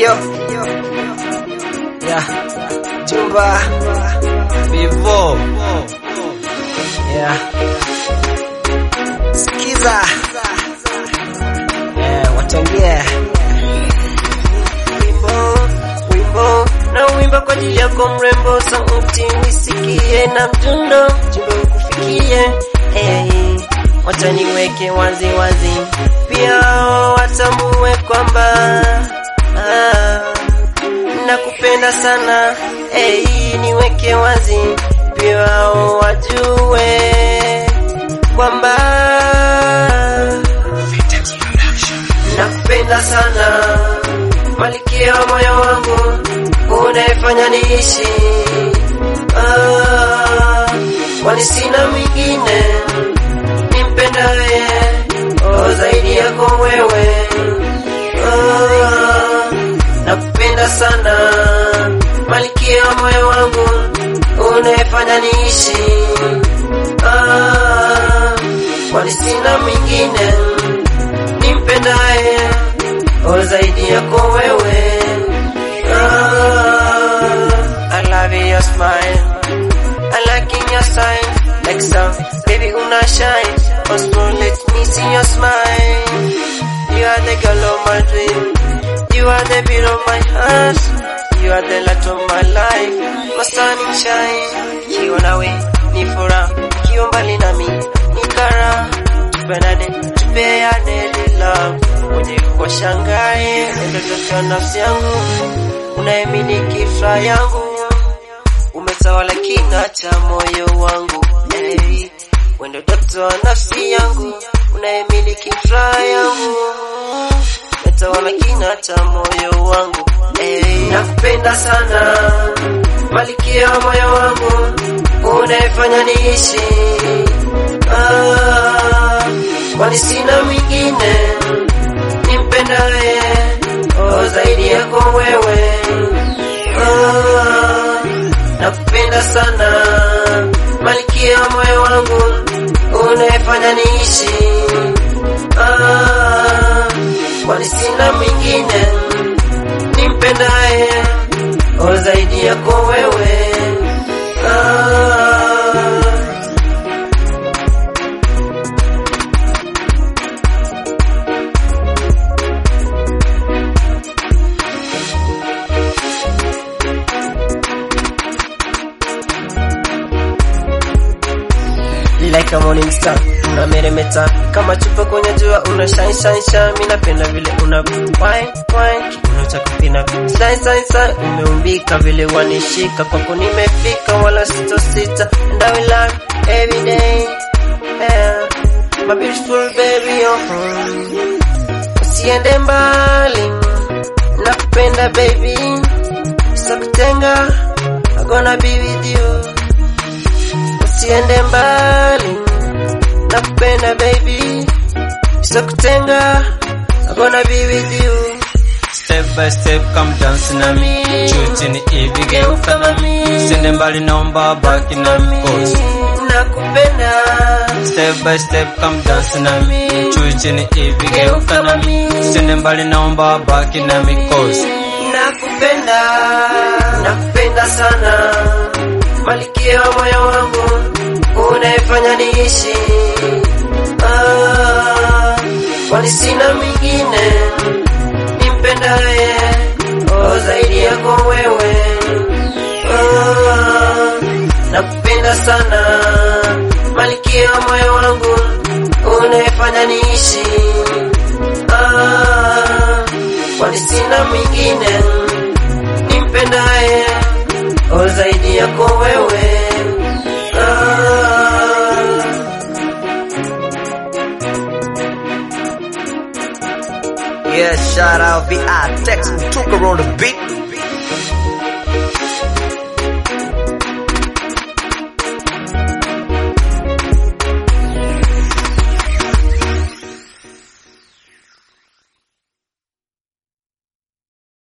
Yo. Yeah. Jumba. Vivo. Yeah. Sikiza. Yeah, watongee. wimbo wimbo na wimba kwa ajili yako mrembo, sauti nisikie na mdundo jumbe ukufikie. Hey, wacha niweke wazi wazi, pia watambue kwamba ah, nakupenda sana. Hey, niweke wazi, pia wajue kwamba nakupenda sana malikia wa moyo wangu unayefanya niishi ah, kwani sina mwingine nimpendaye oh, zaidi yako wewe ah, nakupenda sana malikia wa moyo wangu unayefanya niishi ah, kwani sina mwingine nimpendaye o zaidi yako wewe ah, I love your smile I like in your sign like sun baby una shine also let me see your smile you are the girl of my dream you are the beat of my heart you are the light of my life my sunny shine kiwa nawe ni furaha kiwa mbali nami ni kara tupendane tupeane love mwenye washangae ndototo nafsi yangu unayemiliki furaha yangu umetawala kina cha moyo wangu hey. wendo doto wa nafsi yangu unayemiliki furaha yangu umetawala kina cha moyo wangu hey. nakupenda sana malikia wa moyo wangu unayefanya niishi ah, kwani sina mwingine nimpendaye oh, zaidi yako wewe oh, nakupenda sana malikia moyo wangu unayefanya niishi ah, kwani sina mwingine nimpendaye oh, zaidi yako wewe ah, like a morning star unameremeta kama chupa kwenye jua una shine shine shine mimi napenda vile una wine wine kiuno cha kupina shine shine shine umeumbika vile wanishika kwako nimefika wala sito sita and I will love every day yeah. my beautiful baby oh home usiende mbali nakupenda baby sitakutenga I'm gonna be with you usiende mbali nakupenda baby sitakutenga I'm gonna be with you Step by step come dance na mi Juu chini hivi geuka na mi Sende mbali naomba baki na mi Cause nakupenda Step by step come dance na mi Juu chini hivi geuka na mi Sende mbali naomba baki na mi Cause nakupenda nakupenda sana malikia wa moyo wangu unayefanya niishi ah, kwani sina mwingine nimpendaye oh, zaidi yako wewe ah, nakupenda sana malikia wa moyo wangu unayefanya niishi ah, kwani sina mwingine nimpendaye o zaidi yako wewe ah. Yeah, shout out VI Tex. We took her on the beat.